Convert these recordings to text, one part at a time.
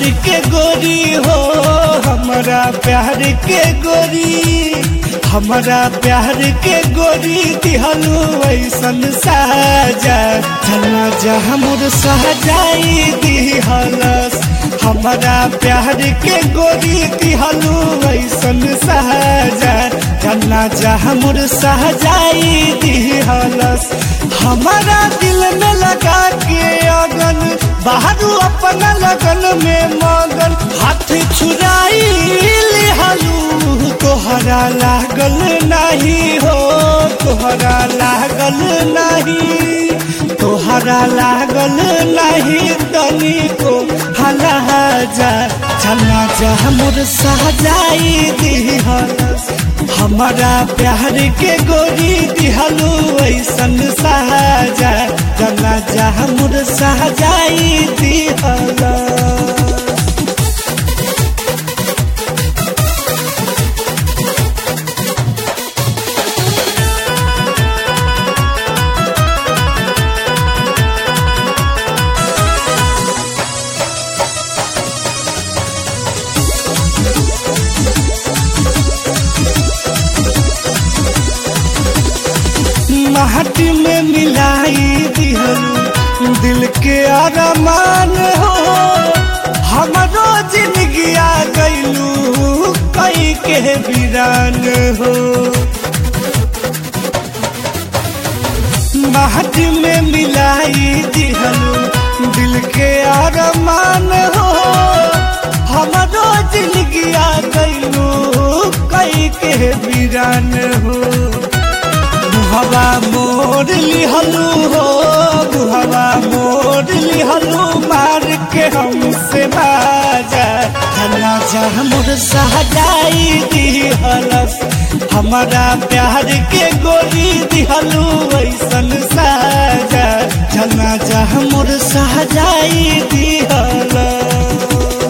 प्यार के गोरी हो हमारा प्यार के गोरी हमारा प्यार के गोरी दिहलू ऐसन साजा चला जा हमर सहजाई दिहलस हमारा प्यार के गोरी दिहलू ऐसन साजा चला जा हमर सहजाई दिहलस हमारा दिल में लगा के अगन बाहर अपना लगन में मगन हाथ छुराई लिहलू तोहरा लागल नहीं हो तोहरा लागल नहीं तोहरा लागल नहीं तनी को हला जा चला जा मोर सहजाई दिहलस हमारा प्यार के गोरी दिहलू ऐसन सहजा चला जा मोर सहजाई दिहलस माटी में मिलाई दिहलू दिल के अरमान हो हमरो जिंदगी आ गईलू कई के वीरान हो माटी में मिलाई दिहलू दिल के अरमान हो हमरो जिंदगी आ गईलू कई के वीरान हो हवा मोड़ लिहलू हो हवा मोड़ लिहलू मार के हमसे बाजा धना जा मोर सहजाई दिहलस हमारा प्यार के गोली दिहलू ऐसन साजा धना जा मोर सहजाई दिहलस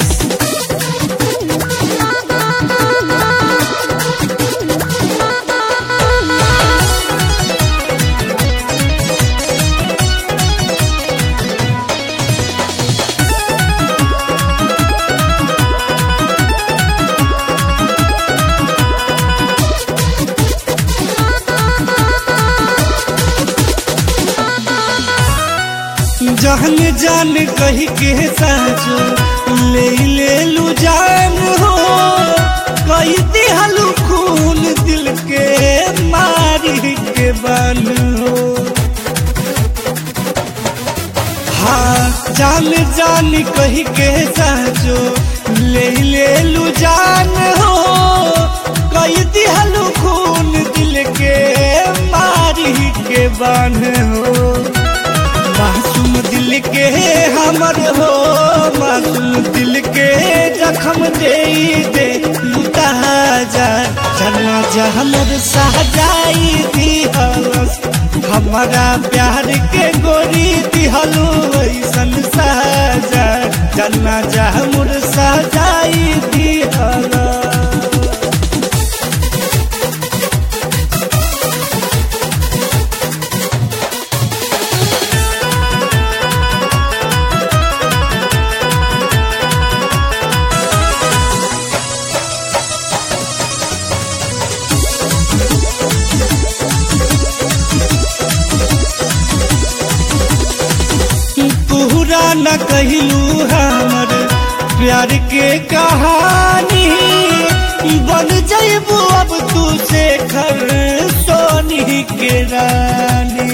जहन जान कही के साजो ले ले लू जान हो कही दिहलू खून दिल के मारी के बन हो हाँ जान जान कही के साजो ले ले लू जान हो कही दिहलू खून दिल के मारी के बन हो मासूम दिल के हमर हो मासूम दिल के जखम दे दे लुटा जा चलना जा हमर सहजाई दिहलस हमारा प्यार के गोरी दिहलू ऐसन सहजा चलना जा हमर सहजाई दिहलस पूरा न कहलू हमर प्यार के कहानी बन जैबू अब तू से घर सोनी के रानी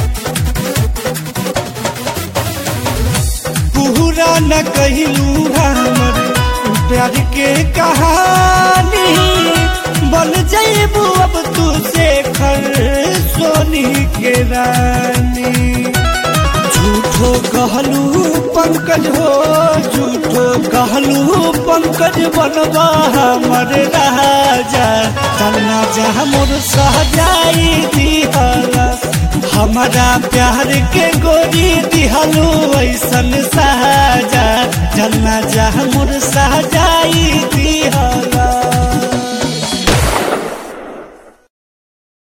पूरा न कहलू हमर प्यार के कहानी बन जैबू अब तू से घर सोनी के रानी झूठो कहलू पंकज हो झूठो कहलू पंकज बनवा हमर राजा चलना जा मोर सहजाई दिहलस हमारा प्यार के गोरी दिहलू ऐसन साजा चलना जा मोर सहजाई